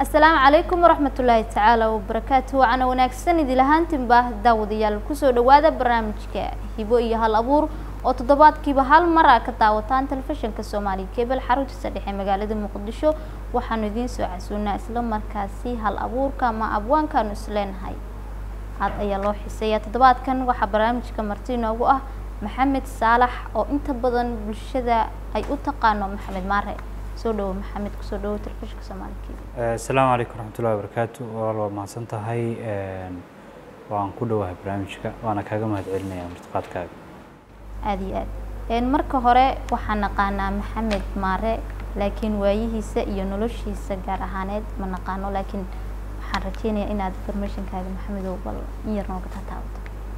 asalaamu calaykum waraxmatullaahi tacaala wabarakaatu wacaana wanaagsan idil ahaantinba daawadayaal kusoo dhawaada barnaamijka hibo iyo hal abuur oo toddobaadkiiba hal mar a ka daawataan telefishinka soomaaliya kebel xaruntiisa dhexe magaalada muqdisho waxaanu idiin soo casuunaa isla markaasi hal abuurka ama abwaankaanu isleenahay aad ayaa loo xiseeyaa toddobaadkan waxaa barnaamijka marti inoogu ah maxamed saalax oo inta badan bulshada ay u taqaano maxamed maare soo dhawo maxamed kusoo dhawo telefishinka soomaaliya kebel asalaamu calaykum waraxmatullahi wabarakaatu walaal waa mahadsan tahay waan ku dhowahay barnaamijka waana kaaga mahad celinaya martiqaadkaaga aada iyo aad marka hore waxaan naqaanaa maxamed maare laakiin waayihiisa iyo noloshiisa gaar ahaaneed ma naqaano laakiin waxaan rajeynayaa inaad informationkaaga maxamedow bal in yar nooga tataabato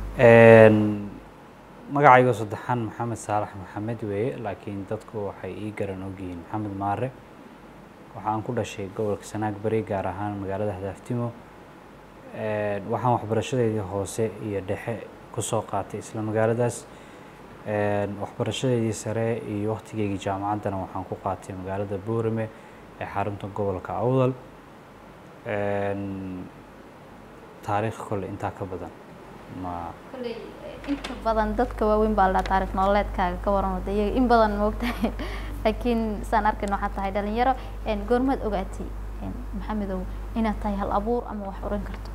magacayga saddexaan maxamed saalax maxamed weeye laakiin dadku waxay ii garan ogyihiin maxamed maare waxaan ku dhashay gobolka sanaag bari gaar ahaan magaalada hadaaftimo waxaan waxbarashadeedii hoose iyo dhexe kusoo qaatay isla magaaladaas waxbarashadeedii sare iyo waktigeygii jaamacaddana waxaan ku qaatay magaalada boorame ee xarunta gobolka awdal taariikh kole intaa ka badan ma kolley inta badan dadka waaweyn baa la dhaha taarikh nololeedkaaga ka waran wada iyaga in badan moogtahay laakiin saan arkayn waxaa tahay dhalinyaro goormaad ogaatay maxamedow inaad tahay hal abuur ama wax oran karto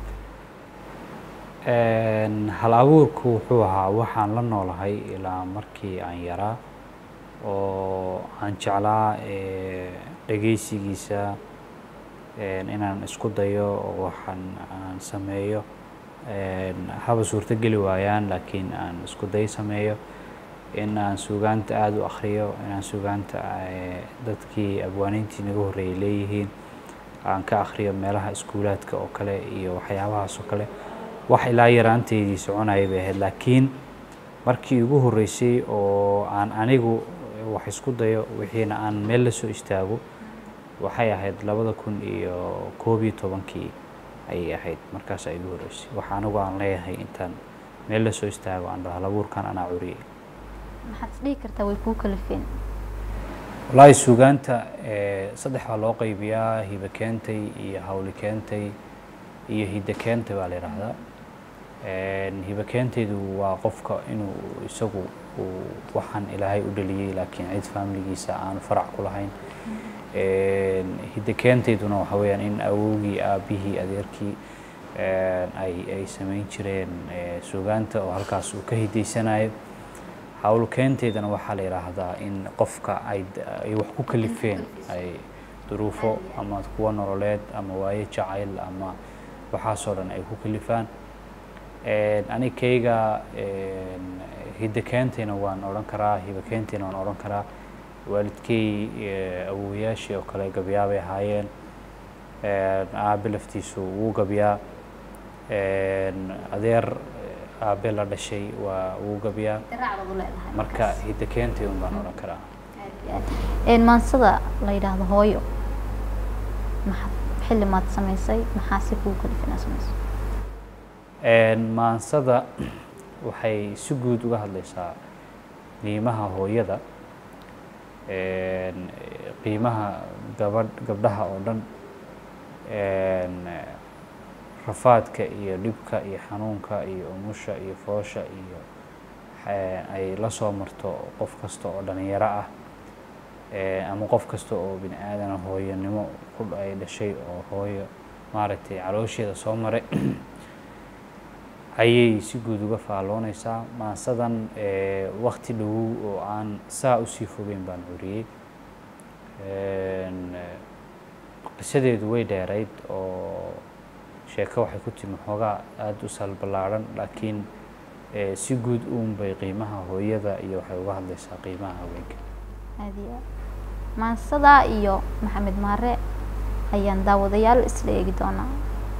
hal abuurku wuxuu ahaa waxaan la noolahay ilaa markii aan yaraa oo aan jeclaa dhegeysigiisa inaan isku dayo oo waxaan aan sameeyo haba suurto geli waayaan laakiin aan isku day sameeyo in aan suugaanta aada u akriyo inaan suugaanta dadkii abwaaniintii naga horreeyay leeyihiin aan ka akriyo meelaha iskuulaadka oo kale iyo waxyaabahaas oo kale wax ilaa yaraanteydii soconaya bay ahayd laakiin markii ugu horreysay oo aan anigu wax isku dayo wixiina aan meel la soo istaago waxay ahayd labada kun iyo koob iyo tobankii ayay ahayd markaas ay ugu horreysay wax anigu aan leeyahay intaan meel la soo istaago aan dhaho labuurkan anaa curiyay maxaad is dhihi kartaa way kuu kalifeen wallaahi suugaanta saddex baa loo qaybiyaa hibe keentay iyo hawli keentay iyo hidde keentay baa la yidhaahdaa hibe keentaydu waa qofka inuu isagu uu waxaan ilaahay u dhaliyey laakiin cid faamiligiisa aanu farac ku lahayn hidde keentayduna waxa weeyaan in awowgii aabihii adeerkii ay ay samayn jireen suugaanta oo halkaas uu ka hidaysanayo hawl keenteydana waxaa la yidhaahdaa in qofka ay ay wax ku kalifeen ay duruufo ama kuwa nololeed ama waayo jacayl ama waxaasoo dhan ay ku kalifaan anikayga hidde keentayna waan odhan karaa hibe keentayna waan odhan karaa waalidkey awowayaashii oo kale gabyaabay ahaayeen aabe laftiisu wuu gabyaa adeer aabe la dhashay waa wuu gabyaa marka hidde keentay un baan odhan karaa maansada la yidhaahdo hooyo maxaad xilli maad samaysay maxaa si kugu kalif inaad samayso maansada waxay si guud uga hadlaysaa qiimaha hooyada qiimaha gabadh gabdhaha oo dhan rafaadka iyo dhibka iyo xanuunka iyo umusha iyo foosha iyo ay la soo marto qof kasta oo dhalinyaro ah ama qof kasta oo bini aadana hooyanimo ku ay dhashay oo hooyo maaragtay caloosheeda soo maray ayay si guud uga faalloonaysaa maansadan wakti dhowow oo aan saa usii fogeyn baan curiyey qisadeedu way dheerayd oo sheeko waxay ku timi xoogaa aada u salballaadhan laakiin si guud uun bay qiimaha hooyada iyo waxay uga hadlaysaa qiimaha haweenka aada iyo aad maansada iyo maxamed maare ayaan daawadayaal isla eegi doonaa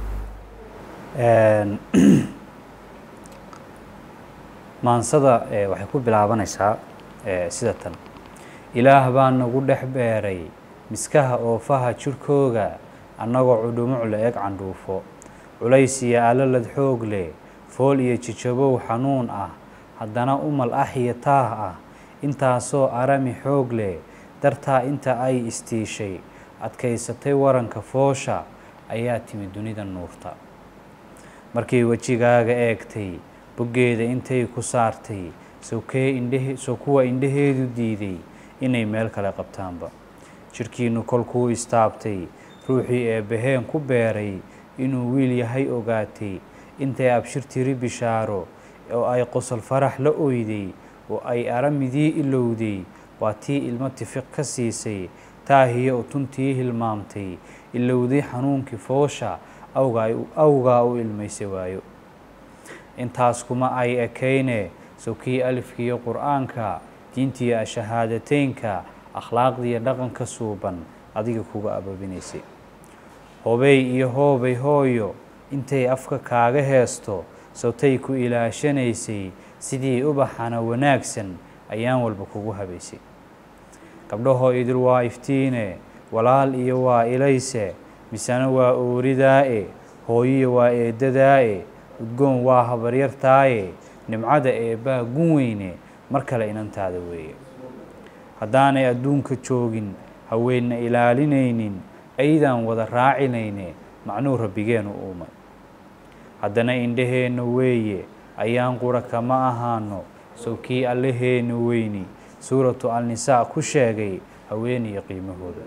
maansada waxay ku bilaabanaysaa sida tan ilaah baa nagu dhex beeray miskaha oofaha jirhkooga annagoo cudhumuc la eg candhuufo culays iyo alalad xoog leh fool iyo jijabow xanuun ah haddana umal ah iyo taah ah intaasoo arami xoog leh dartaa inta ay istiishay adkaysatay waranka foosha ayaa timi dunida nuurta markay wejigaaga eegtay boggeeda intay ku saartay sokee indhehe soo kuwa indhaheedu diiday inay meel kale qabtaanba jidhkiinnu kolkuu istaabtay ruuxii eebbaheen ku beeray inuu wiil yahay ogaatay intay abshir tiri bishaaro oo ay qosol farax la oyday oo ay aramidii ilowday waa tii ilmo tifiq ka siisay taahiyo utuntii hilmaamtay ilowday xanuunkii foosha awgaa u ilmaysa waayo intaas kuma ay ekayne sokii alifkiiyo qur-aanka diintiiyo shahaadateynka akhlaaqdiiyo dhaqanka suuban adiga kuga ababinaysay hobey iyo hoobay hooyo intay afka kaaga heesto sawtay ku ilaashanaysay sidii ubaxana wanaagsan ayaan walba kugu habaysay gabdhahoo idil waa iftiine walaal iyo waa ilayse misena waa ooridaa-e hooyiya waa eedadaa-e udgoon waa habaryartaaye nimcada eebbaa gun weyne mar kale inantaada weeye haddaanay adduunka joogin haweenna ilaalinaynin aydaan wada raacinayne macnuu rabbigeenu uumay haddana indhaheenna weeye ayaan qura kama ahaano sowkii allaheena weyni suuratu alnisaa ku sheegay haweeniyo qiimahooda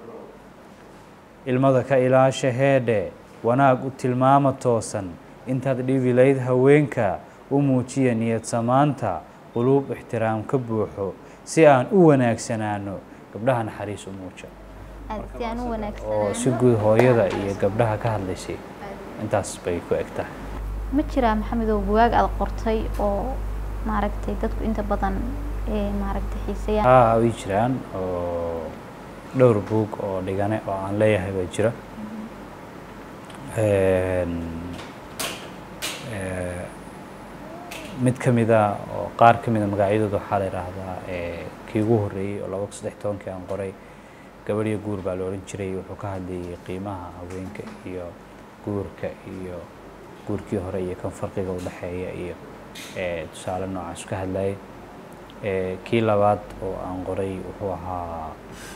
ilmada ka ilaasha heedhe wanaag u tilmaama toosan intaad dhibilayd haweenka u muujiya niyad samaanta quluub ixtiraam ka buuxo si aan u wanaagsanaano gabdhaha naxariis u muuja oo si guud hooyada iyo gabdhaha ka hadlaysay intaas bay ku eg tahay ma jiraa maxamedow bugaag aada qortay oo maaragtay dadku inta badan maaragtay xiiseeyaan haa way jiraan oo dhowr buug oo dhigane oo aan leeyahay baa jira mid ka mida oo qaar ka mida magacyadooda waxaa la yidhaahdaa kii ugu horreeyey oo laba kun saddex tobankii aan qoray gabadhiyo guur baa la odhan jiray wuxuu ka hadlayay qiimaha haweenka iyo guurka iyo guurkii hore iyo kan farqiga u dhexeeya iyo tusaale noocaas ka hadlayay kii labaad oo aan qoray wuxuu ahaa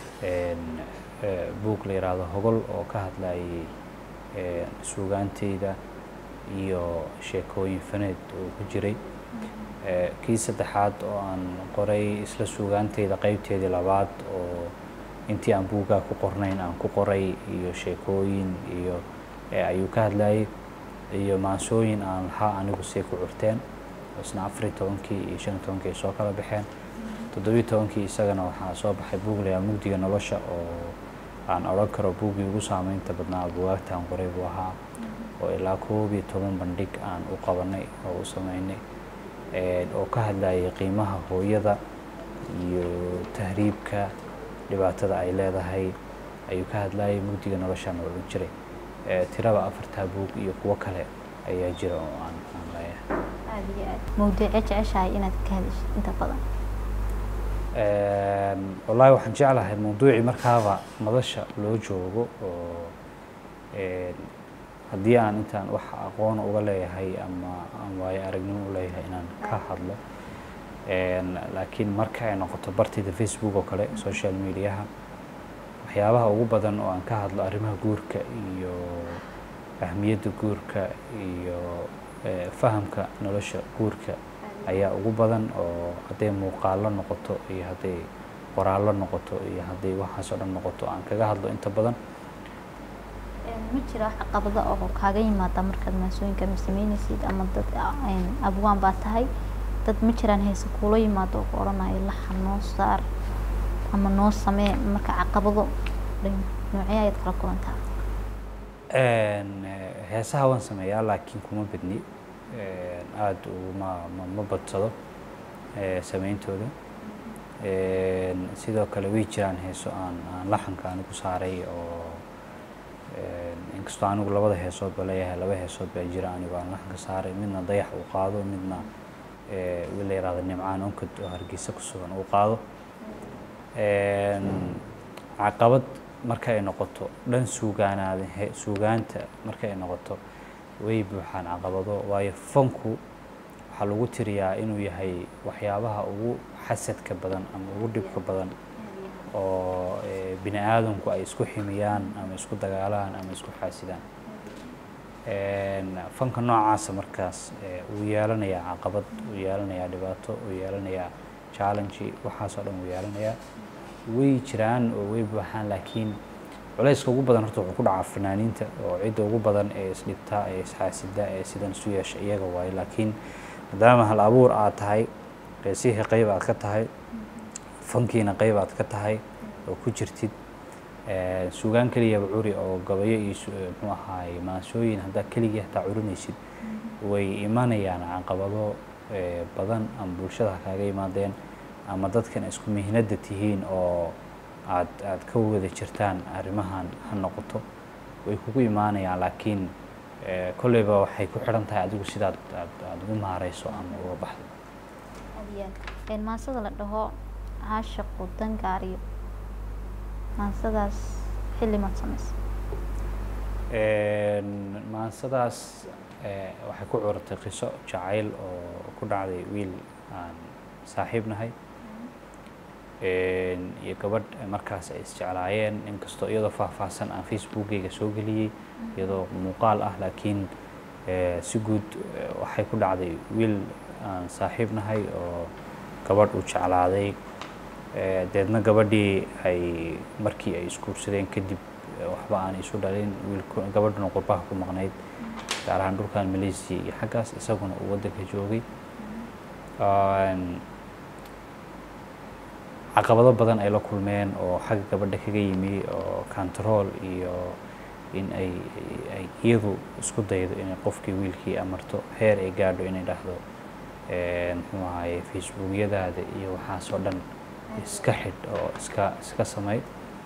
buug la yidhaahdo hogol oo ka hadlayay suugaanteyda iyo sheekooyin faneed oo ku jiray kii saddexaad oo aan qoray isla suugaanteyda qeybteedii labaad oo intii aan buuggaa ku qornayn aan ku qoray iyo sheekooyin iyo ayuu ka hadlayay iyo maansooyin aan lahaa anigu say ku curteen isna afar iyo tobankii iyo shan iyo tobankii ay soo kala baxeen toddobiyo tobankii isagana waxaa soo baxay buug layaa mugdiga nolosha oo aan odhan karo buuggii ugu saameynta badnaa bugaagta aan qoray buu ahaa oo ilaa koob iyo toban bandhig aan u qabanay oo u sameynay oo ka hadlayay qiimaha hooyada iyo tahriibka dhibaatada ay leedahay ayuu ka hadlayay mugdiga noloshaan oo odhan jiray tiraba afartaa buug iyo kuwo kale ayaa jira oo aan aan leeyahay aada iyo aad mawduucee jeceshahay inaad ka hadashid inta badan wallaahi waxaan jeclahay mawduucii markaaba madasha loo joogo oo haddii aan intaan wax aqoon uga leeyahay ama aan waayo aragnimo u leeyahay inaan ka hadlo laakiin marka ay noqoto bartayda facebook oo kale social mediaha waxyaabaha ugu badan oo aan ka hadlo arrimaha guurka iyo ahmiyadda guurka iyo fahamka nolosha guurka ayaa ugu badan oo hadday muuqaallo noqoto iyo hadday qoraallo noqoto iyo hadday waxaas oo dhan noqoto aan kaga hadlo inta badan ma jira wax caqabada oo kaaga yimaada markaad maasooyinka ma sameynaysid ama dad abwaan baa tahay dad ma jiraan heese kuula yimaado oo ku odhanayo laxa noo saar ama noo samee marka caqabado noocee ayaad kala kulantaa heesaha waan sameeyaa laakiin kuma badni aada uma ma ma badsado sameyntooda sidoo kale way jiraan heeso aan aan laxanka anigu saaray oo inkastoo anigu labada heesoodba leeyahay laba heesood baa jira anigu aan laxanka saaray midna dayax uu qaado midna wiil la yihahdo nimcaan onkad oo hargeysa ku sugan uu qaado caqabad marka ay noqoto dhan suugaanaada suugaanta marka ay noqoto way buuxaan caqabado waayo fanku waxaa lagu tiriyaa inuu yahay waxyaabaha ugu xasadka badan ama ugu dhibka badan oo eh, bini aadamku ay isku ximiyaan ama isku dagaalaan ama isku xaasidaan Een, fanka noocaasa markaas eh, wuu yeelanayaa caqabad wuu yeelanayaa dhibaato wuu yeelanayaa challenge waxaasoo dhan wuu yeelanayaa way jiraan oo way buuxaan laakiin culayska ugu badan horta wuxuu ku dhacaa fanaaniinta oo cidda ugu badan ee isdhibta ee isxaasida ee sidan isu yeesha iyaga waaye laakiin maadaama hal abuur aad tahay qeesihii qayb aad ka tahay fankiina qayb aad ka tahay oo ku jirtid Eh, suugaan keliyaba curi oo gabayo iyo su- eh, muxuu ahaay maansooyin haddaa keligii hataa curinaysid way imanayaan caqabado eh, badan ama bulshada ha kaaga imaadeen ama dadkan isku mihnada tihiin oo aad aad ka wada jirtaan arrimahan ha noqoto way kugu imaanayaan laakiin eh, kolleyba waxay ku xidhan tahay adigu sidaad aad aad ugu maareyso ama uga baxdo Een, maansada la dhaho caashaqu dangaariyo maansadaas xilli maad samaysa Een, maansadaas eh, waxay ku curatay qiso jacayl oo ku dhacday wiil aan saaxiib nahay Een, iyo gabadh eh, markaas ay isjeclaayeen inkastoo iyadoo faahfaahsan aan facebookgayga soo geliyey iyadoo muuqaal ah laakiin eh, si guud eh, waxay ku dhacday wiil aan saaxiib nahay oo gabadh uu jeclaaday Eh, deedna gabadhii ay markii ay isguursadeen kadib eh, waxba aan isu dhalin wiilku gabadhuna qurbaha ku maqnayd gaar ahaan dhulkan malaysia iyo xaggaas isaguna uu waddanka joogay Een, caqabado badan ay la kulmeen oo xagga gabadha kaga yimi oo control iyo in ay ay iyadu isku daydo inay qofkii wiilkii amarto heer ay gaadho inay dhahdo eh, muxuu ahaye facebookyadaada iyo waxaasoo dhan iska xidh oo iska iska samay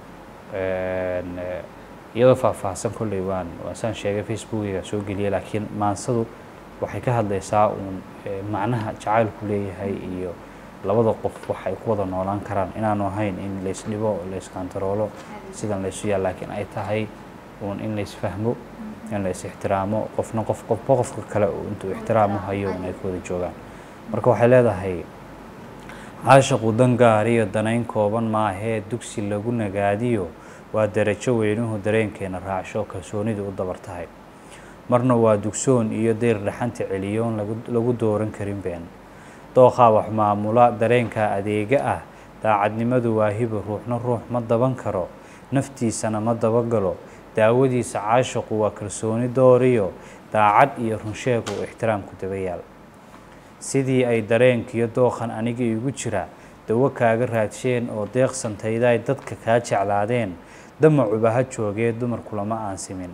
Een, eh, iyadoo faahfaahsan kolley waan waan saan sheegay facebookiga soo geliyay laakiin maansadu waxay ka hadlaysaa uun eh, macnaha jacaylku leeyahay iyo labada qof waxay ku wada noolaan karaan inaanu ahayn in laysdhibo layskantaroolo sidan laysu yaal laakiin ay tahay uun in laysfahmo in lays ixtiraamo qofna qof qofba qofka kale uu intuu ixtiraamu hayo in ay ku wada joogaan marka waxay leedahay caashaqu dangaariyo danayn kooban maahee dugsi lagu nagaadiyo waa darajo weynuhu dareenkeena raacsho kalsoonidu u dabar tahay marna waa dugsoon iyo deyr dhaxanta celiyoon lagu- lagu dooran karin been dooqaa wax maamula dareenka adeega ah daacadnimadu waa hibo ruuxna ruux ma daban karo naftiisana ma dabagalo daawadiisa caashaqu waa kalsooni dooriyo daacad iyo runsheeg uu ixtiraamku daba yaal sidii ay dareenkiyo dooqan aniga igu jira dawo kaaga raadsheen oo deeqsantayday dadka kaa jeclaadeen damacuba ha joogee dumarkulama aan simin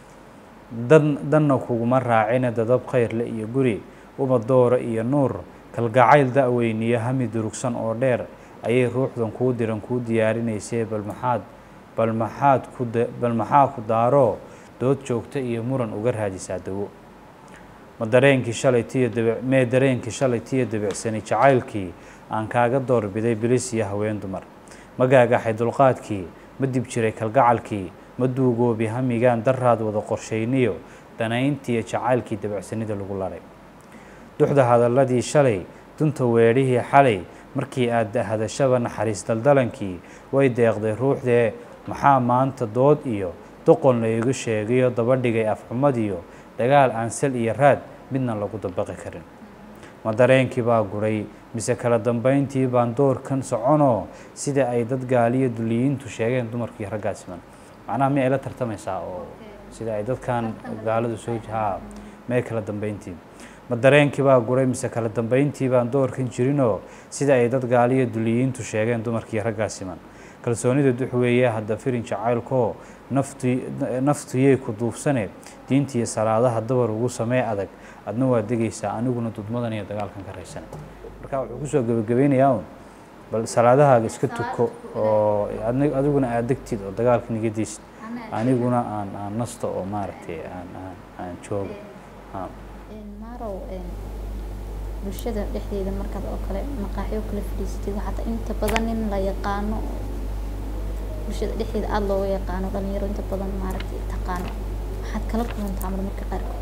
dan danna kuguma raacine dadab khayrle iyo guri uma doora iyo nuur kalgacayl da-weyniyo hami durugsan oo dheer ayay ruuxdan kuu diran kuu diyaarinaysee bal maxaad bal maxaad ku da- bal maxaa ku daaroo dood joogta iyo muran uga raadisaa dawo ma dareenkii shalay tiyo dabic mee dareenkii shalay tiyo dabicsani jacaylkii aan kaaga doorbiday bilis iyo haween dumar ma gaagaxay dulqaadkii ma dib jiray kalgacalkii ma duugoobi hamigaan daraad wada qorshayniyo danayntiiyo jacaylkii dabicsanida lagu laray duxda hadalladii shalay dunta weedhihii xalay markii aad hadashaba naxariis daldalankii way deeqday ruuxdee maxaa maanta dood iyo doqon laygu sheegayo daba dhigay afxumadiyo dagaal aan sal iyo raad midna lagu dabaqi karin ma dareenkii baa guray mise kala dambayntii baan doorkan soconoo sida ay dad gaaliyo duliyiintu sheegeen dumarkii raggaa siman macnaha mi ay la tartamaysaa oo sida ay dadkan gaaladu soo haa mee kala dambayntii ma dareenkii baa guray mise kala dambayntii baan doorkan jirinoo sida ay dad gaaliyo duliyiintu sheegeen dumarkii raggaa siman kalsoonida dux weeye hadda firin jacaylkoo naftu naftuyay ku duufsane diintiiyo salaadaha dabar ugu samee adag adna waa degaysaa aniguna dudmadan iyo dagaalkan ka raysana marka wuxuu kusoo gebagabeynayaa un bal salaadahaaga iska tuko oo adni- adiguna aad degtid oo dagaalka nigadiisid aniguna aan aan nasto oo maaragtay aan aan aan joogo ha maarow bulshada dhexdeeda markaad oo kale maqaaxyo kala fadhiisatid waxaata inta badan in la yaqaano oo bulshada dhexdeeda aada looga yaqaano dhalinyaro inta badan maaragtay taqaano waxaad kala kulantaa mar marka qaarkood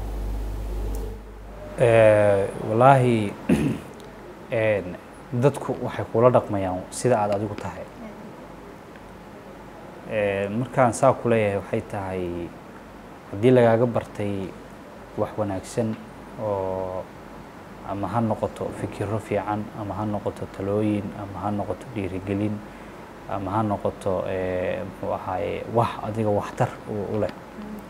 Eh, wallaahi een, dadku waxay kula dhaqmayaan sida aad adigu tahay markaan saa ku leeyahay waxay tahay haddii lagaaga bartay wax wanaagsan oo ama ha noqoto fikiro fiican ama ha noqoto talooyin ama ha noqoto dhiirigelin ama ha noqoto muxuu ahaaye wax adiga waxtar u leh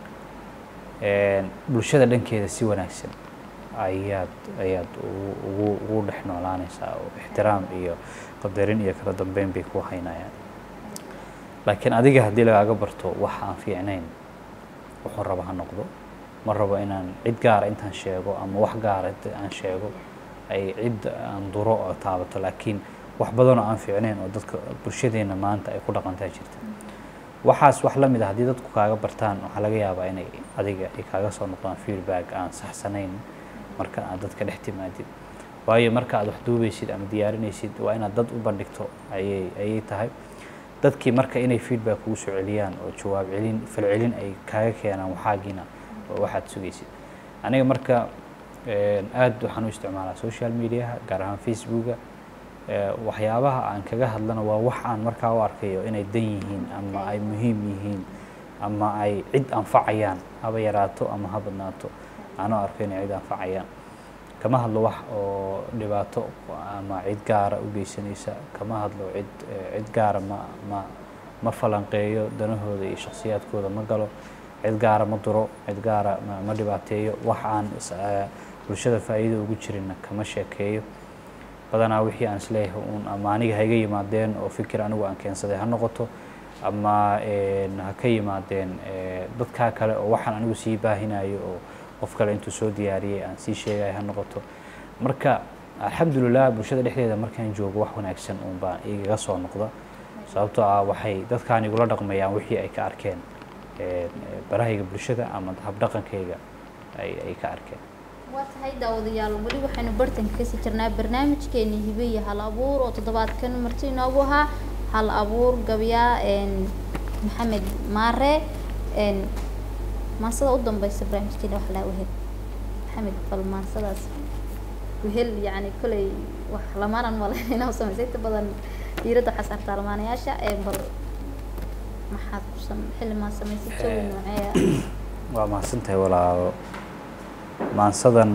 bulshada dhankeeda si wanaagsan ayaad ayaad ugu ugu dhex noolaanaysaa oo ixtiraam iyo qadarin iyo kala dambeyn bay ku haynayaan laakiin adiga haddii lagaaga barto wax aan fiicnayn wuxuu raba ha noqdo ma rabo inaan cid gaara intaan sheego ama wax gaara aan sheego ay cid aan duro oo taabato laakiin wax badanoo aan fiicnayn oo dadka bulshadeena maanta ay ku dhaqantaa jirta waxaas wax la mid ah haddii dadku kaaga bartaan waxaa laga yaabaa inay adiga ay kaaga soo noqdaan feedback aan saxsanayn marka aad dadka dhex timaadid waayo marka aad wax duubaysid ama diyaarinaysid waa inaad dad u bandhigto ayay ayay tahay dadkii marka inay feedback kugu soo celiyaan oo jawaab celin falcelin ay kaaga keenaan waxaagiina oo waxaad sugaysid aniga marka aad waxaan u isticmaalaa social mediaha gaar ahaan facebooka waxyaabaha aan kaga hadlana waa wax aan markaa u arkayo inay dan yihiin ama ay muhiim yihiin ama ay cid anfacayaan haba yaraato ama ha badnaato aan u arko inay cid anfacayaan kama hadlo wax oo dhibaato ama cid gaara u geysanaysa kama hadlo cid cid gaara ma ma ma falanqeeyo danahooda iyo shakhsiyaadkooda ma galo cid gaara ma duro cid gaara ma dhibaateeyo wax aan bulshada faa'iido ugu jirinna kama sheekeeyo badanaa wixii aan isleeyahay uun ama aniga ha iga yimaadeen oo fikir anigu aan keensaday ha noqoto ama ha ka yimaadeen dadkaa kale oo waxaan anigu sii baahinayo oo qof kale intuu soo diyaariyey aan sii sheegayo ha noqoto marka alxamdulilah bulshada dhexdeeda markaan joogo wax wanaagsan uun baa igaga soo noqda sababtoo ah waxay dadkaan igula dhaqmayaan wixii ay ka arkeen barahayga bulshada ama habdhaqankayga ay ay ka arkeen waa tahay daawadayaal weli waxaynu bartanka kasii jirnaa barnaamijkeeni hibe iyo hal abuur oo toddobaadkan marti inoogu ahaa hal abuur gabyaa maxamed maare maansada u dambeysa barnaamijkeena wax laa wehel maxamed bal maansadaas wehel yacni koley wax lamaanan malayn inaa samaysay inta badan diiradda waxaa saartaa lamaanayaasha bal maxaad kusan xilli maa samaysay jawi nooceeya waa mahadsantahay walaalo maansadan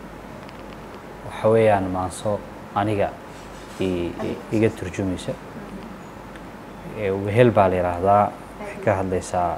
waxa weeyaan maanso aniga iga turjumaysa wehel baa la yidhaahdaa waxay ka hadlaysaa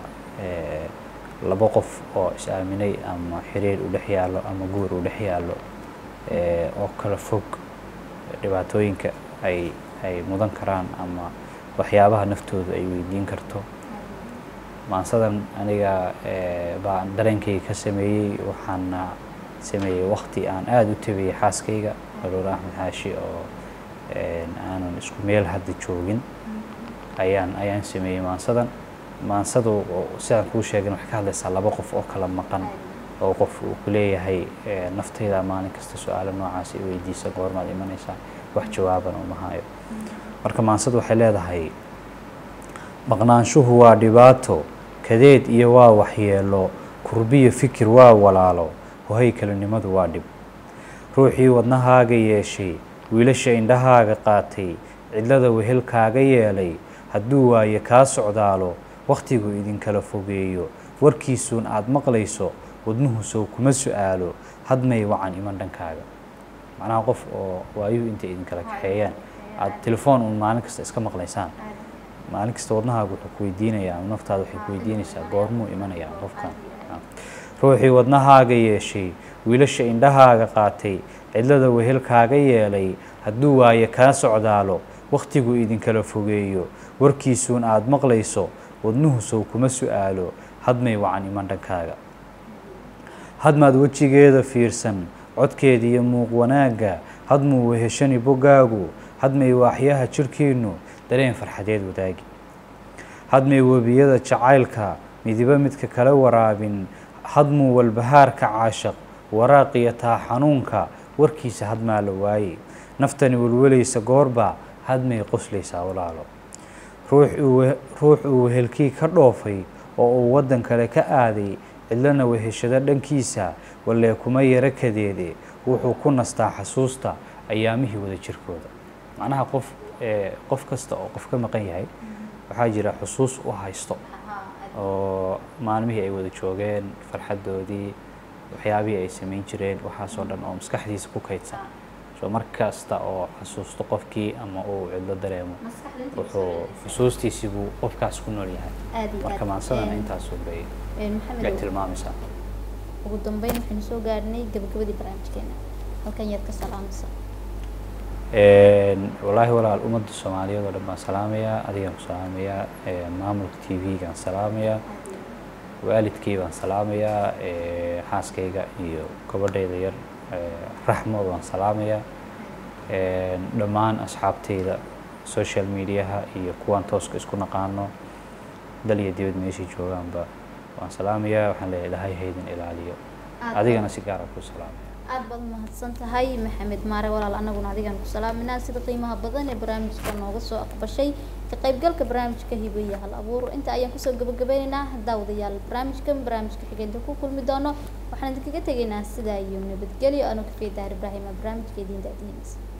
labo qof oo is-aaminay ama xiriir u dhex yaallo ama guur u dhex yaallo oo kala fog dhibaatooyinka ay ay mudan karaan ama waxyaabaha naftooda ay weydiin karto maansadan aniga baa dareenkayga ka sameeyey waxaana sameeyey wakti aan aada u tabiyey xaaskayga aroor axmed xaashi oo aanan isku meel hadda joogin ayaan ayaan sameeyey maansadan maansadu sidaan kuu sheegin waxay ka hadlaysaa laba qof oo kala maqan oo qof uu ku leeyahay naftayda maalin kasta su-aalo noocaas i weydiisa goormaad imanaysaa wax jawaaban uma hayo marka maansadu waxay leedahay maqnaanshuhu waa dhibaato kadeed iyo waa waxyeelo kurbiyo fikir waa walaalo hohay kelinimadu waa dhib ruuxii wadnahaaga yeeshay wiilasha indhahaaga qaatay cidlada wehelkaaga yeelay hadduu waaye kaa socdaalo wakhtigu idinkala fogeeyo warkiisuun aad maqlayso wadnuhu sow kuma su-aalo hadmay wacan iman dhankaaga macnaha qof oo waayuhu intay idinkala kaxeeyaan aada telefoon uun maalin kasta iska maqlaysaan maalin kasta wadnahaaga wuxuu ku weydiinayaa ama naftaada waxay ku weydiinaysaa goormuu imanayaa qofkan ruuxii wadnahaaga yeeshay wiilasha indhahaaga qaatay cidlada wehelkaaga yeelay hadduu waaye kaa socdaalo wakhtigu idinkala fogeeyo warkiisuun aada maqlayso wadnuhu sow kuma su-aalo hadmay wacan iman dhankaaga hadmaad wejigeeda fiirsan codkeeda iyo muuq wanaagga hadmuu weheshani boggaagu hadmay waaxyaha jirhkiinnu dareen farxadeed wadaagi hadmay webiyada jacaylka midiba midka kala waraabin hadmuu walbahaarka caashaq waraaqiyo taa xanuunka warkiisa hadmaa la waaye naftani welwelaysa goorba hadmay qoslaysaa walaalo ruux uu wehelkii ka dhoofay oo uu waddan kale ka aaday cidlana weheshado dhankiisa wallee kuma yaro kadeede wuxuu ku nastaa xasuusta ayaamihii wada jirkooda macnaha qof qof kasta oo qof ka maqan yahay waxaa jira xusuus u haysto oo maalmihii ay wada joogeen farxaddoodii waxyaabihii ay samayn jireen waxaasoo dhan oo maskaxdiisa ku kaydsan so mar kasta oo xasuusto qofkii ama uu cidlo dareemo wuxuu xusuustiisii buu qofkaas ku nool yahay aad iyo marka aad maansadan Een, intaasu bay een, bay maxamed tilmaamaysaa ugu dambeyn waxaynu soo gaarnay gabagabadii barnaamijkeena halkan yaad ka salaamaysa Een, wallaahi walaal ummadda soomaaliyeed oo dhan baan salaamayaa adigaan ku salaamayaa een, maamulka t v-gaan salaamayaa waalidkii baan salaamayaa ee, xaaskayga iyo gabadhayda yar ee, raxmo baan salaamayaa Een, dhammaan asxaabtayda social mediaha iyo kuwaan tooska isku naqaano dal iyo dibad meeshay joogaanba waan salaamayaa waxaan leeyahay ilaahay haydin ilaaliyo Aad adigana si gaara ku salaamaya aad baad umahadsan tahay maxamed maare walaal anaguna adigaan ku salaaminaa sida qiimaha badan ee barnaamijka nooga soo aqbashay ka qaybgalka barnaamijka hibo iyo hal abuur inta ayaan kusoo gabagabeynaynaa daawadayaal barnaamijkan barnaamijka xigeenka ku kulmi doono waxaan idinkaga tegaynaa sidaa iyo nabadgelyo anoo kafeey daahir ibraahima barnaamijka idiin daadiinaysa